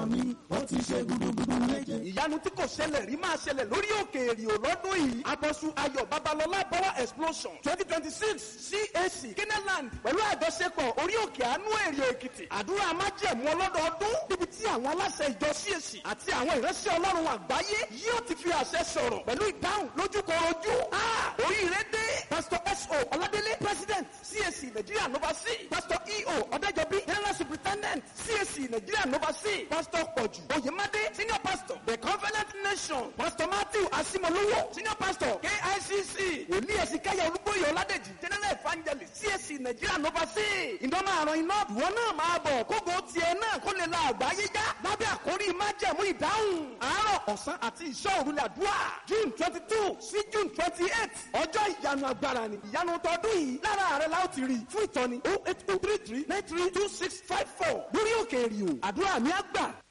mi ó ti ṣe gudugudu méje. ìyanu tí kò ṣẹlẹ̀ rí máa ṣẹlẹ̀ lórí òkè èrìò lọ́dún yìí abọ́sù ayọ̀ babalọ́lá power explosion twenty twenty six cac keneland pẹ̀lú àjọṣepọ̀ orí òkè àánú èrìò èkìtì àdúrà májẹ̀mú ọlọ́dọọdún níbi tí àwọn aláṣẹ ìjọ cac àti àwọn ìránṣẹ́ ọlọ́run àgbáyé yóò ti fi àṣẹ sọ̀rọ̀ pẹ̀lú ìdáhùn lójúkorojú oríire dé pastor so ọládélé president cac nigeria nova c pastor eo ọ̀dẹ́jọbí general superintendent cac nigeria nova c pastor pọ̀jù oyemade senior pastor the covenant nation pastor matthew asimolowo senior pastor kicc wòlíì ẹ̀sìnkáyà olúbóyè ọládèjì general evangelist cac nigeria nova c ìdánmọ̀ àrùn iná ìwọ náà máa bọ̀ kógo tiẹ̀ náà kó lè la àgbáyé já lábẹ́ àkórí májẹ̀mú ìdáhùn àárọ̀ ọ̀sán àti ìṣọ́ òrùlé àdúrà june twenty two sí june twenty eight ọjọ́ ìyanu agbára ni ìyanu tọdún yìí lára rẹ̀ la ó ti rí fún ìtọ́ni oh eight oh three three nine three two six five four lórí òkè èrìò àdúrà mi á gbà